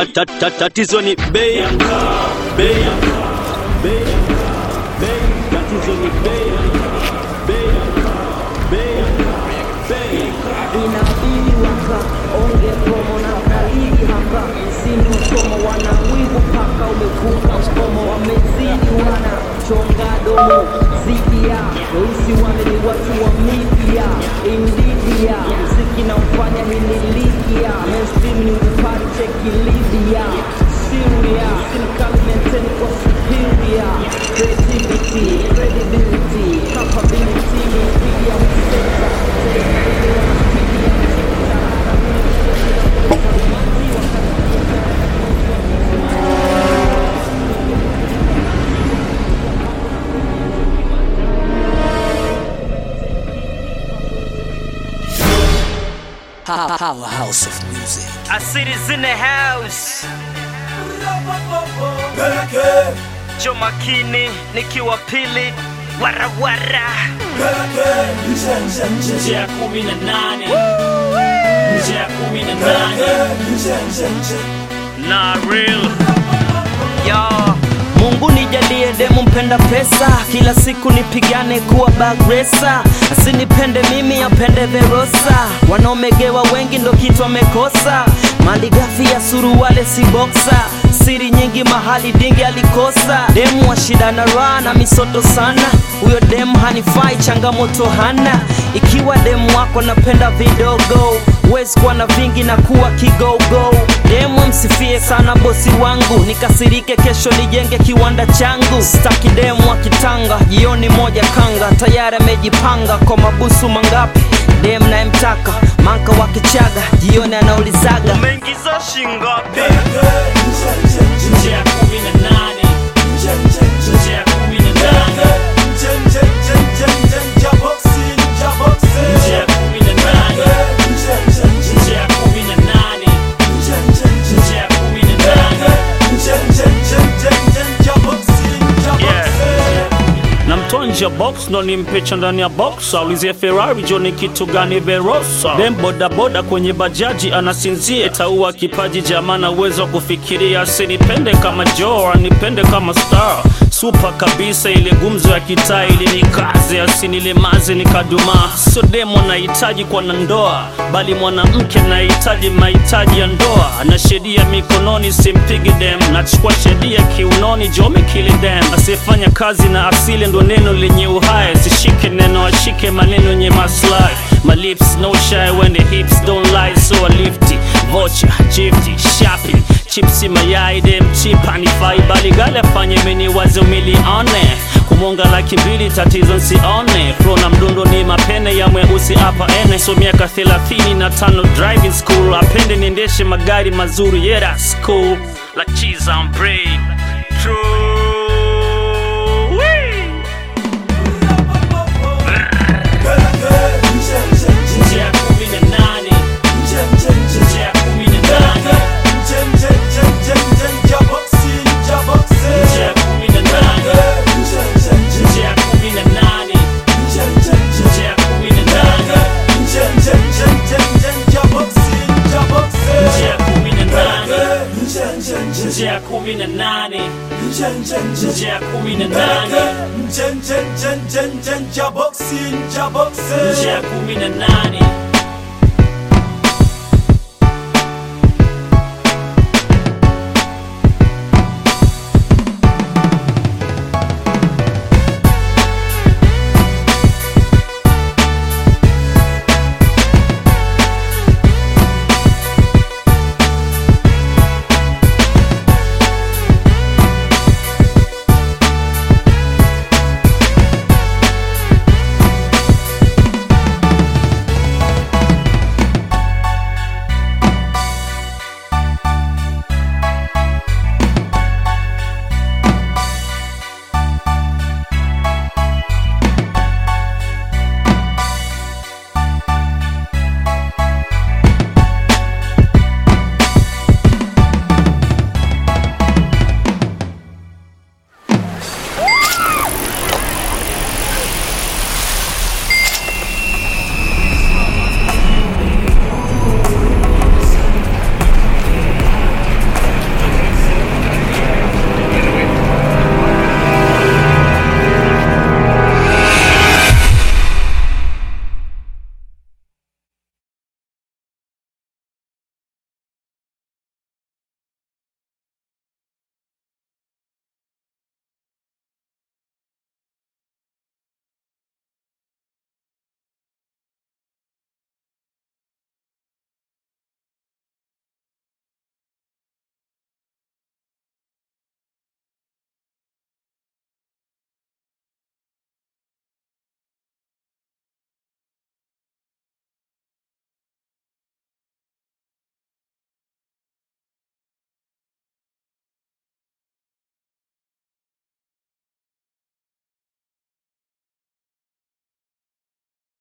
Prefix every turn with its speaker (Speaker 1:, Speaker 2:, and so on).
Speaker 1: ta- ta- ta- tatizo ni bei ya mkaa, bei ya mkaa, bei ya mkaa, bei. Tatizo ni bei ya mkaa, bei ya mkaa, bei ya mkaa, bei.
Speaker 2: inabidi waka onge promo na kalili hapa msimu usomo wana wivu paka umevuka ukomo wamezidi wana chonga domo zidia weusi wale ni watu wa media indidia mziki na ufanya hinilikia mainstream ni upari cheki libya Syria Silicon maintain kwa superior creativity credibility capability media center
Speaker 3: Powerhouse of music.
Speaker 4: I see this in the house. Jo makini nikiwa pili warawara
Speaker 5: nje ya kumi na nane nje ya kumi na nane
Speaker 4: na real yo Mungu nijalie demu mpenda pesa, kila siku nipigane kuwa bagresa, asinipende mimi apende Verosa. Wanaomegewa wengi ndo kitu amekosa, mali ghafi ya suruwale si boksa, siri nyingi mahali dingi alikosa. Demu wa shida na raha na misoto sana, huyo demu hanifai, changamoto hana. Ikiwa demu wako napenda vidogo, huwezi kuwa na vingi na kuwa kigogo. Demu msifie sana bosi wangu, nikasirike kesho nijenge kiwanda changu. Staki demu wa kitanga, jioni moja kanga, tayari amejipanga kwa mabusu mangapi. Demu nayemtaka manka wa kichaga, jioni anaulizaga umeingiza shingapi?
Speaker 5: nje ya kumi na nane nje ya kumi na nane nje ya kumi na nane nje ya kumi na nane nje ya kumi na nane
Speaker 1: namtoa nje ya box ndo nimpecha ndani ya box aulizie ferrari jo ni kitu gani verosa dem bodaboda kwenye bajaji anasinzia itaua kipaji jamana uwezo wa kufikiria asinipende kama jo anipende kama star supa kabisa ile gumzo ya kitaa ili nikaze asinilemaze nikadumaa sio demo anahitaji kwa na ndoa bali mwanamke anahitaji mahitaji ya ndoa na sheria mikononi simpigi dem nachukua sheria kiunoni jomekili dem asiyefanya kazi na asili ndo neno lenye uhai sishike neno ashike maneno yenye maslahi my lips no shy when the hips don't lie so I lift it vocha chifti shopping chipsi mayai dem chipa nifai bali gale afanye mini wazo milione kumonga laki mbili tatizo nsione pro na mdundo ni mapene ya mweusi hapa ene so miaka thelathini na tano driving school apende niendeshe magari mazuri yeah that's cool like cheese on bread true Wee!
Speaker 5: nje ya kumi na nane nje ya kumi na nane nje ya kumi na nane nje ya kumi na nane nje ya kumi na nane nje ya kumi na nane nje ya kumi na nane nje ya kumi na nane nje ya kumi na nane